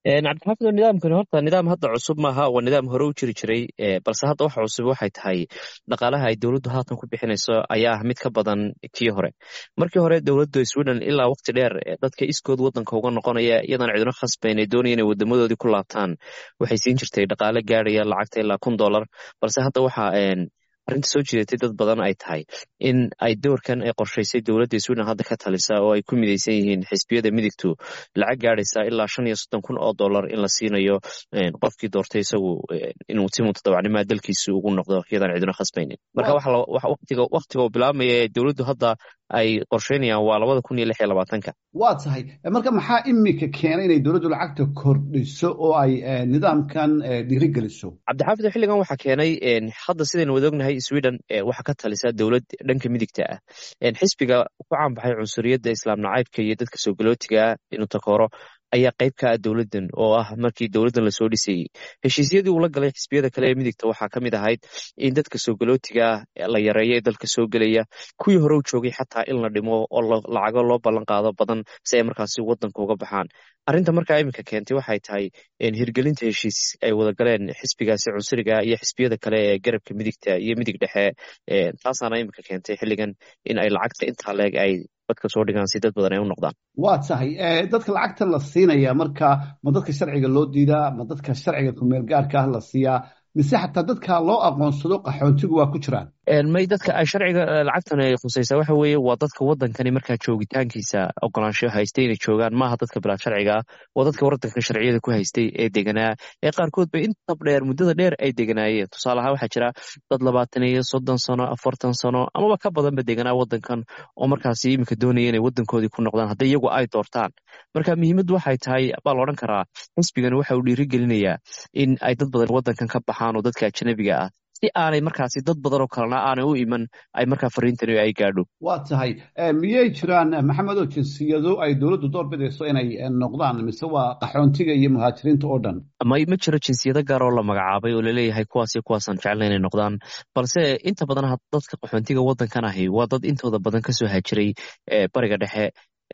cabdixaafid nidaamkani horta nidaam hadda cusub maaha waa nidaam hore u jiri jiray balse hadda waxa cusub waxay tahay dhaqaalaha ay dowladdu haatan ku bixinayso ayaa ah mid ka badan kii hore markii hore dowladda sweden ilaa waqti dheer dadka iskood wadanka uga noqonaya iyadan cidino khasbayn ay doonaya inay wadamadoodii ku laabtaan waxay siin jirtay dhaqaale gaadhaya lacagta ilaa kun dollar balse hadda waxa arrinta soo jiidatay dad badan ay tahay in ay doorkan ay qorshaysay dowladda sweden hadda ka talisa oo ay ku midaysan yihiin xisbiyada midigtu lacag gaadhaysa ilaa shan iyo soddon kun oo dollar in la siinayo qofkii doortay isagu inuu si mutadawacnimaa dalkiisa ugu noqdo iyadan cidino khasbaynin marka waqtiga uu bilaabmaya ee dowladdu hadda ay qorsheynayaan waa labada kun iyo lix iyo labaatanka waa tahay marka maxaa imika keenay inay dowladdu lacagta kordhiso oo ay nidaamkan dhiirigeliso cabdixaafid xilligan waxaa keenay hadda sidaynu wada ognahay sweden waxaa ka talisa dowlad dhanka midigta ah xisbiga ku caanbaxay cunsuriyadda islaam nacaybka iyo dadka soo galootigaa inuu takooro ayaa qayb ka ah dowladdan oo ah markii dowladdan lasoo dhisayey heshiisyadii uu la galay xisbiyada kale ee midigta waxaa ka mid ahayd in dadka soo galootiga la yareeyo ee dalka soo gelaya kuwii hore u joogay xataa in la dhimo oo lacago loo ballan qaado badan si ay markaasi wadanka uga baxaan arrinta markaa iminka keentay waxay tahay hirgelinta heshiis ay wada galeen xisbigaasi cunsuriga iyo xisbiyada kale ee garabka midigta iyo midig dhexe taasaana iminka keentay xilligan in ay lacagta intaa leeg ay dadka soo dhigaan si dad badan ay u noqdaan waa tahay dadka lacagta la siinaya marka ma dadka sharciga loo diidaa ma dadka sharciga kumeel gaarka ah la siiyaa mise xataa dadka loo aqoonsado qaxoontigu waa ku jiraan may dadka ay sharciga lacagtan ay khusaysaa waxa weeye waa dadka wadankani markaa joogitaankiisa ogolaansho haystay inay joogaan maaha dadka bilaa sharciga ah waa dadka wadanka sharciyada ku haystay ee deganaa ee qaarkood ba inta dheer muddada dheer ay deganaayeen tusaale ahaan waxaa jira dad labaatan iyo soddon sano afartan sano amaba ka badanba deganaa wadankan oo markaasi iminka doonaya inay wadankoodii ku noqdaan haddii iyagu ay doortaan marka muhiimaddu waxay tahay baa la odhan karaa xisbigan waxa uu dhiirigelinayaa in ay dad badan wadankan ka baxaan oo dadka ajanabiga ah si aanay markaasi dad badan oo kalena aanay u iman ay markaa fariintani ay gaadho waa tahay miyay jiraan maxamedow jinsiyado ay dowladdu door bidayso inay noqdaan mise waa qaxoontiga iyo muhaajiriinta oo dhan ma ma jiro jinsiyado gaar oo la magacaabay oo laleeyahay kuwaas iyo kuwaasaan jecla inay noqdaan balse inta badan dadka qaxoontiga wadankan ahi waa dad intooda badan kasoo haajiray bariga dhexe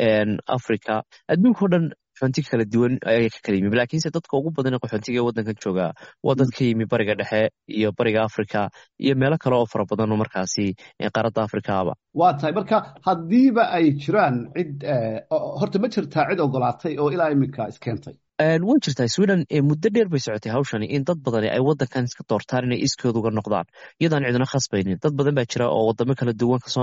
africa adduunka o dhan qaxoonti kala duwan ayay ka kala yimi laakiinse dadka ugu badan ee qaxoontiga ee waddankan jooga waa dad ka yimi bariga dhexe iyo bariga africa iyo meelo kale oo fara badan oo markaasi qaaradda afrikaaba waa tahay marka haddiiba ay jiraan cid horta ma jirtaa cid ogolaatay oo ilaa iminka iskeentay way jirtaa sweden muddo dheer bay socotay hawshani in dad badani ay wadankan iska doortaan inay iskood uga noqdaan iyadaan cidina khasbaynin dad badan baa jira oo wadamo kala duwan kasoo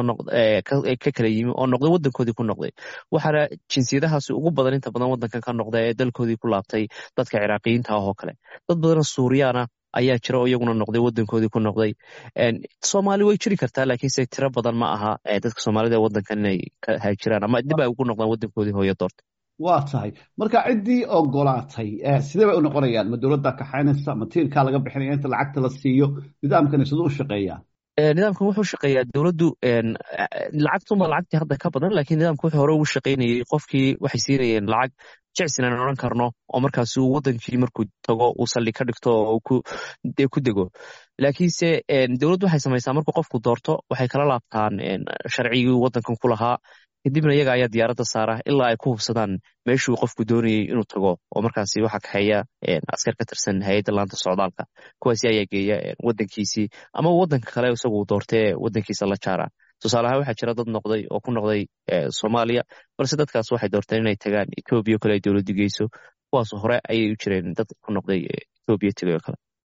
ka kala yimi oo noqday wadankoodii ku noqday waxaana jinsiyadahaasi ugu badan inta badan wadankan ka noqda ee dalkoodii ku laabtay dadka ciraaqiyiinta ah oo kale dad badanoo suuriyaana ayaa jira oo iyaguna noqday wadankoodii ku noqday soomaali way jiri kartaa laakiinse tiro badan ma aha dadka soomaalida ee wadankan inay ka haajiraan ama dib ay ugu noqdaan wadankoodii hooyo doorta waa tahay marka ciddii ogolaatay sidee bay u noqonayaan ma dowladda kaxaynaysa ma tiirkaa laga bixinaya inta lacagta la siiyo nidaamkani siduu u shaqeeyaa nidaamkan wuxuu shaqeeyaa dowladdu lacagtuma lacagtii hadda ka badan lakiin nidaamka wuxuu hore ugu shaqaynayay qofkii waxay siinayeen lacag jecsin aan odhan karno oo markaas uu wadankii markuu tago uu saldhig ka dhigto oo ku dego laakiinse dowladdu waxay samaysaa markuu qofku doorto waxay kala laabtaan sharcigii wadankan ku lahaa kadibna iyaga ayaa diyaaradda saara ilaa ay ku hubsadaan meeshuu qofku doonayay inuu tago oo markaasi waxaa kaxeeya askar ka tirsan hay-adda laanta socdaalka kuwaasi ayaa geeya wadankiisii ama wadanka kale isagu doortee wadankiisa la jaara tusaale ahaan waxaa jira dad noqday oo ku noqday soomaaliya balse dadkaas waxay doorteen inay tagaan etoobiya o kale ay dowladdu geyso kuwaas hore ayay u jireen dad ku noqday etoobiya tegay oo kale